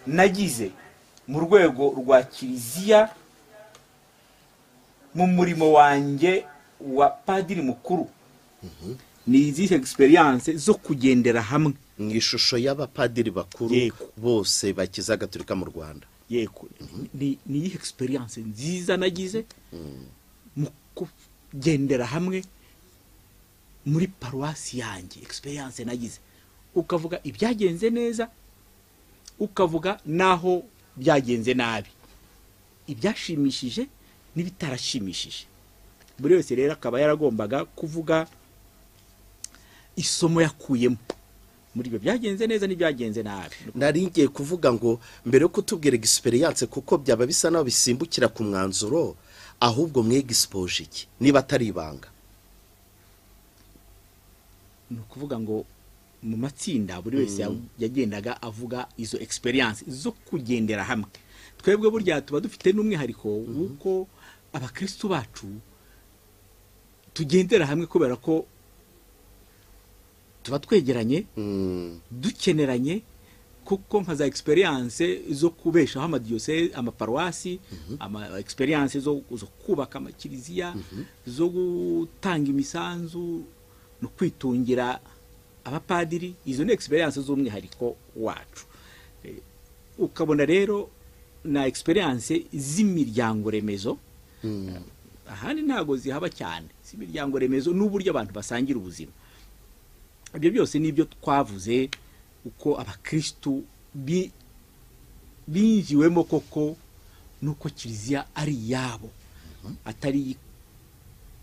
nagize mu rwego rwa kiliziya mu murimo wanjye wa padiri mukuru ni izihe egisperiyanse zo kugendera hamwe mu ishusho y'abapadiri bakuru Yego. bose bakiza gatolika mu rwanda yego ni ni iyihe egisperiyanse nziza nagize mu kugendera hamwe muri paruwasi yanjye egisperiyanse nagize ukavuga ibyagenze neza ukavuga n'aho byagenze nabi ibyashimishije n'ibitarashimishije buri wese rero akaba yaragombaga kuvuga isomo yakuyemo muri ibyo byagenze neza n'ibyagenze nabi nari ngiye kuvuga ngo mbere yo kutubwira egisperiyanse kuko byaba bisa naho bisimbukira ku mwanzuro ahubwo mwegisipoje iki niba atari ibanga ni ukuvuga ngo mu matsinda buri wese ya- yagendaga avuga izo egisperiyanse zo kugendera hamwe twebwe burya tuba dufite n'umwihariko w'uko abakristu bacu tugendera hamwe kubera ko tuba twegeranye Mm, dukeneranye kuko nka za egisperiyanse zo kubeshaho amadiyose amaparuwasi ama egisperiyanse zo, zo kubaka amakiliziya zo gutanga imisanzu no kwitungira abapadiri izo ni egisperiyanse z'umwihariko wacu Eh, ukabona rero na egisperiyanse z'imiryango remezo mm. ahandi ntabwo zihaba cyane z'imiryango remezo n'uburyo abantu basangira ubuzima ibyo byose nibyo twavuze uko abakristu bi- binjiwemo koko n'uko kiliziya ari iyabo atari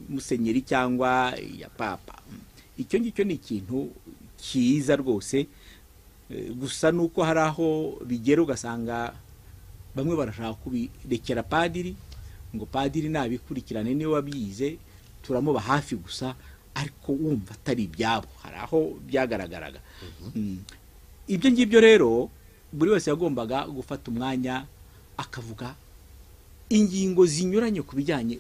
musenyeri cyangwa iya papa icyo ngicyo ni ikintu cyiza rwose eh, gusa nuko hari aho bigera ugasanga bamwe barashaka kubirekera padiri ngo padiri nabikurikirane niwe wabyize turamuba hafi gusa ariko wumva atari ibyabo hari aho byagaragaraga Mm. ibyo ngibyo rero buri wese yagombaga gufata umwanya akavuga ingingo zinyuranye ku bijyanye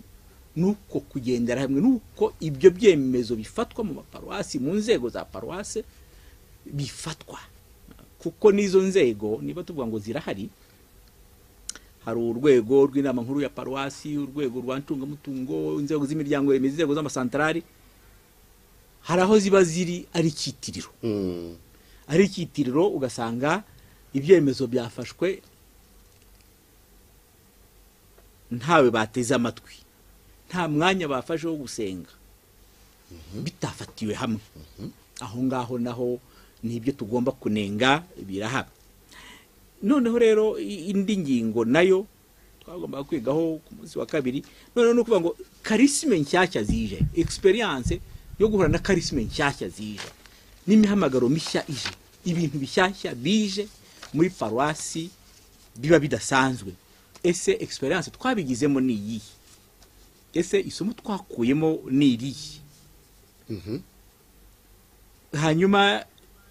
n'uko kugendera hamwe n'uko ibyo byemezo bifatwa mu maparuwasi mu nzego za paruwase bifatwa kuko n'izo nzego niba tuvuga ngo zirahari hari urwego rw'inama nkuru ya paruwasi urwego rwa ncungamutungo inzego z'imiryango remezo inzego z'amasantarari hari aho ziba ziri ari ikitiriro Mm. ari ikitiriro ugasanga ibyemezo byafashwe ntawe bateze amatwi nta mwanya bafashe wo gusenga bitafatiwe hamwe aho ngaho naho n'ibyo tugomba kunenga birahaba noneho rero i- indi ngingo nayo twagombaga kwigaho ku munsi wa kabiri noneho ni ukuvuga ngo karisime nshyashya zije egisperiyanse yo guhura na karisime nshyashya zije n'imihamagaro mishya ije ibintu bishyashya bije muri paruwasi biba bidasanzwe ese egisperiyanse twabigizemo ni iyihe ese isomo twakuyemo ni irihe hanyuma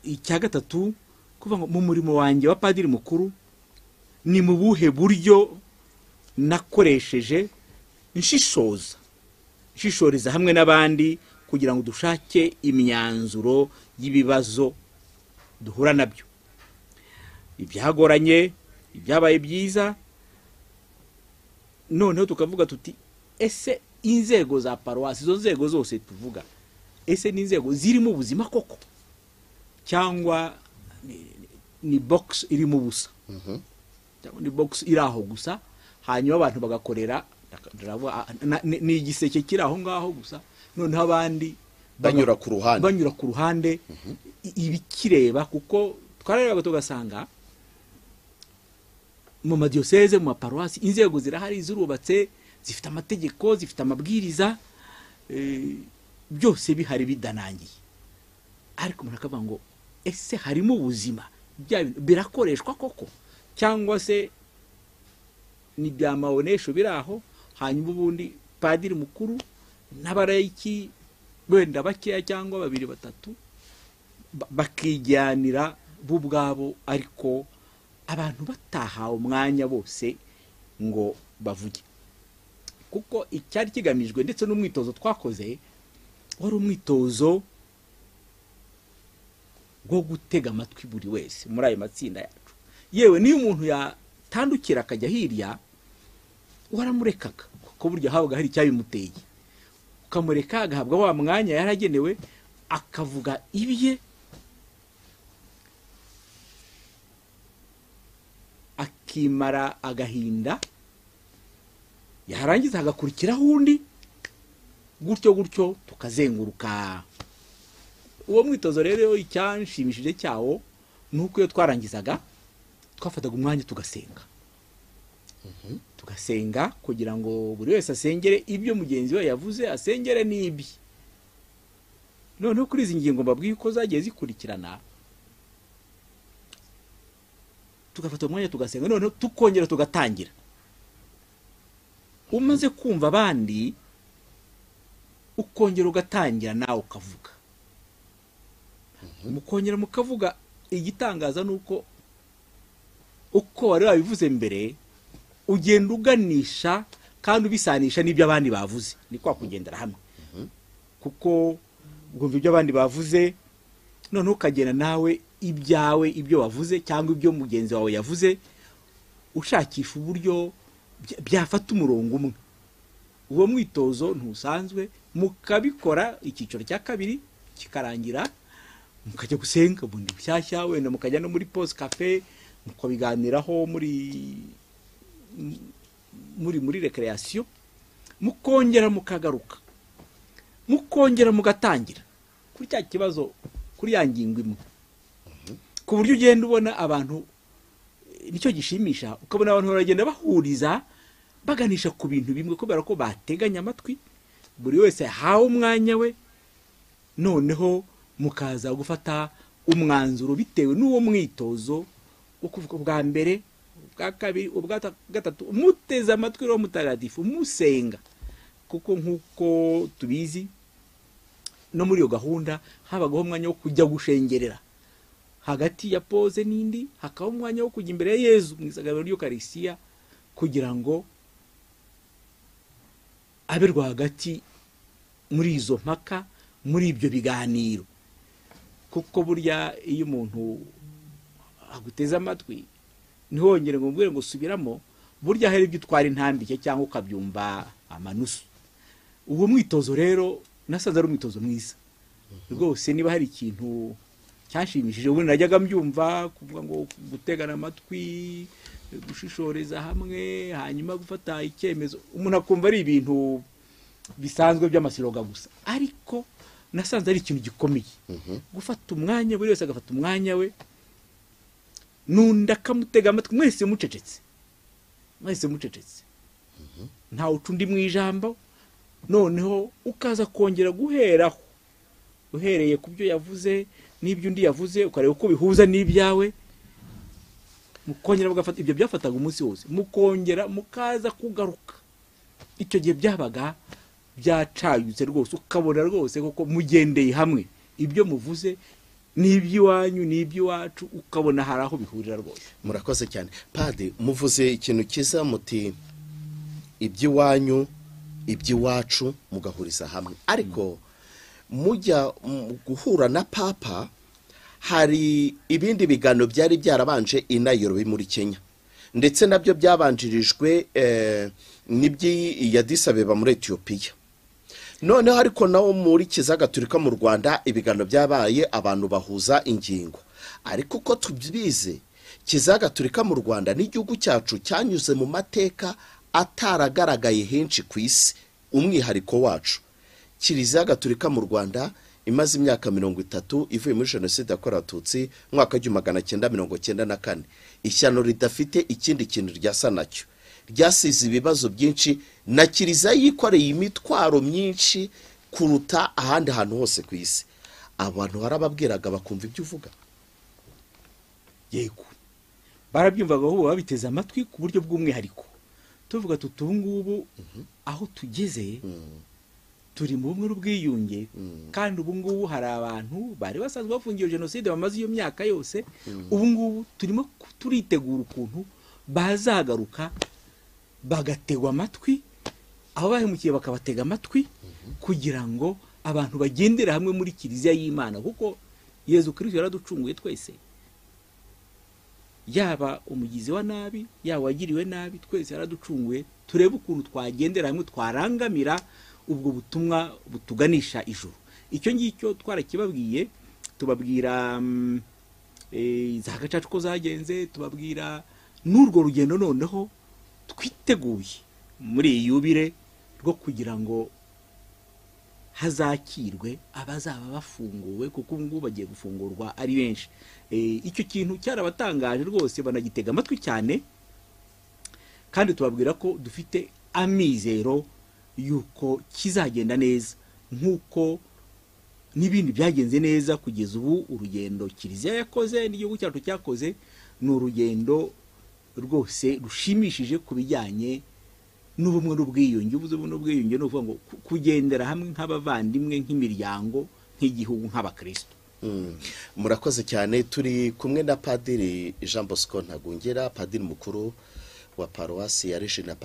icya gatatu kuvuga ngo mu murimo wanjye wa padiri mukuru ni mu buhe buryo nakoresheje nshishoza nshishoriza hamwe n'abandi kugira ngo dushake imyanzuro y'ibibazo duhura nabyo ibyagoranye ibyabaye byiza noneho tukavuga tuti ese inzego za paruwasi izo nzego zose tuvuga ese ni inzego zirimo ubuzima koko cyangwa ni- ni box irimo ubusa cyangwa ni box iri aho gusa hanyuma abantu bagakorera ndavuga, ah, na- ni ni igiseke kiri aho ngaho gusa noneho abandi Banyura baga- ku ruhande. banyura ku ruhande i- ibikireba kuko twararebaga tugasanga mu madiyoseze mu maparuwasi inzego zirahari zirubatse zifite amategeko zifite amabwiriza eh, byose bihari bidanangiye ariko umuntu akavuga ngo ese harimo ubuzima bya bintu birakoreshwa koko cyangwa se ni bya maonesho biri aho hanyuma ubundi padiri mukuru n'abarayiki wenda bakeya cyangwa babiri batatu ba- bakijyanira bo ubwabo ariko abantu batahawe umwanya bose ngo bavuge kuko icyari kigamijwe ndetse n'umwitozo twakoze wari umwitozo wo gutega amatwi buri wese muri ayo matsinda yacu yewe niyo umuntu yatandukira akajya hirya waramurekaga kuko burya habaga hari icyabimuteye ukamureka agahabwa wa mwanya yaragenewe akavuga ibye akimara agahinda yarangiza hagakurikiraho undi gutyo gutyo tukazenguruka uwo mwitozo rero icyanshimishije cyawo ni uko iyo twarangizaga twafataga umwanya tugasenga tugasenga kugira ngo buri wese asengere ibyo mugenzi we yavuze asengere n'ibye noneho kuri izi ngingo mbabwiye uko zagiye zikurikirana tugafata umwanya tugasenga noneho tukongera tugatangira umaze kumva abandi ukongera ugatangira nawe ukavuga mukongera mukavuga igitangaza ni uko uko wari wabivuze mbere ugenda uganisha kandi ubisanisha n'ibyo abandi bavuze ni kwa kugendera hamwe kuko ugumva ibyo abandi bavuze noneho ukagenda nawe ibyawe ibyo wavuze cyangwa ibyo mugenzi wawe yavuze ushakisha uburyo byafata umurongo umwe uwo mwitozo ntusanzwe mukabikora icyiciro cya kabiri kikarangira mukajya gusenga bundi bushyashya wenda mukajya no muri pose kafe mukabiganiraho muri muri muri rekereyasiyo mukongera mukagaruka mukongera mugatangira kuri cya kibazo kuri ya ngingo imwe ku buryo ugenda ubona abantu nicyo gishimisha ukabona abantu baragenda bahuriza baganisha ku bintu bimwe kubera ko bateganya amatwi buri wese yahawe umwanya we noneho mukaza gufata umwanzuro bitewe n'uwo mwitozo wo kuvuga bwa mbere ubwa kabiri ubwa gatatu muteze amatwi rero mutagatifu musenga kuko nk'uko tubizi no muri iyo gahunda habagaho umwanya wo kujya gushengerera hagati ya pose n'indi hakabaho umwanya wo kujya imbere ya yezu mu isangano ry'ukarisiya kugira ngo abe rwagati muri izo mpaka muri ibyo biganiro kuko burya iyo umuntu aguteze amatwi ntiwongere ngo mbwire ngo subiramo burya hari ibyo utwara intambike cyangwa ukabyumva amanusu uwo mwitozo rero nasanze ari umwitozo mwiza rwose niba hari ikintu cyanshimishije ubundi najyaga mbyumva kuvuga ngo gutegana amatwi gushishoreza hamwe hanyuma gufata icyemezo umuntu akumva ari ibintu bisanzwe by'amasiroga gusa ariko nasanze ari ikintu gikomeye gufata umwanya buri wese agafata umwanya we nundi akamutega amatwi mwese mucecetse mwese mucecetse ntawe uca undi mu ijambo noneho ukaza kongera guheraho uhereye ku byo yavuze n'ibyo undi yavuze ukareba uko bihuza n'ibyawe mukongera mugafata ibyo byafataga umunsi wose mukongera mukaza kugaruka icyo gihe byabaga byacayutse rwose ukabona rwose kuko mugendeye hamwe ibyo muvuze n'iby'iwanyu n'iby'iwacu ukabona hari aho bihurira rwose murakoze cyane padi muvuze ikintu cyiza muti iby'iwanyu iby'iwacu mugahuriza hamwe ariko mujya guhura na papa hari ibindi biganiro byari byarabanje i Nairobi muri kenya ndetse nabyo byabanjirijwe n'iby'iya disabeba muri etiyopiya noneho ariko nawo muri kiza gaturika mu rwanda ibiganiro byabaye abantu bahuza ingingo ariko uko tubizi kiza gaturika mu rwanda n'igihugu cyacu cyanyuze mu mateka ataragaragaye henshi ku isi umwihariko wacu kiliziya gaturika mu rwanda imaze imyaka mirongo itatu ivuye muri jenoside yakorewe abatutsi mwaka w'igihumbi magana cyenda mirongo cyenda na kane ishyano ridafite ikindi kintu ryasa nacyo ryasize ibibazo byinshi na kiliziya yikoreye imitwaro myinshi kuruta ahandi hantu hose ku isi abantu barababwiraga bakumva ibyo uvuga yego barabyumvaga ubu babiteze amatwi ku buryo bw'umwihariko tuvuga tuti ubu ngubu aho tugeze turi mu bumwe n'ubwiyunge kandi ubu ngubu hari abantu bari basanzwe bafungiwe jenoside bamaze iyo myaka yose ubu ngubu turimo turitegura ukuntu bazagaruka bagategwa amatwi aho bahemukiye bakabatega amatwi kugira ngo abantu bagendere hamwe muri kiliziya y'imana kuko yezu kirisito yaraducunguye twese yaba umugizi wa nabi yaba uwagiriwe nabi twese yaraducunguye turebe ukuntu twagendera hamwe twarangamira ubwo butumwa butuganisha ijuru icyo ngicyo twarakibabwiye tubabwira mm, eh, za gacaca uko zagenze tubabwira n'urwo rugendo noneho twiteguye muri iyi yubire rwo kugira ngo hazakirwe abazaba bafunguwe kuko ubu ngubu bagiye gufungurwa ari benshi Eh, icyo kintu cyarabatangaje rwose banagitega amatwi cyane kandi tubabwira ko dufite amizero y'uko kizagenda neza nk'uko n'ibindi byagenze neza kugeza ubu urugendo kiliziya yakoze n'igihugu cyacu cyakoze ni urugendo rwose rushimishije ku bijyanye n'ubumwe n'ubwiyunge ubuze ubumwe n'ubwiyunge ni ukuvuga ngo ku- kugendera hamwe nk'abavandimwe nk'imiryango nk'igihugu nk'abakristo Mm. murakoze cyane turi kumwe na padiri jean bosco ntagungera padiri mukuru wa paruwasi ya regina pac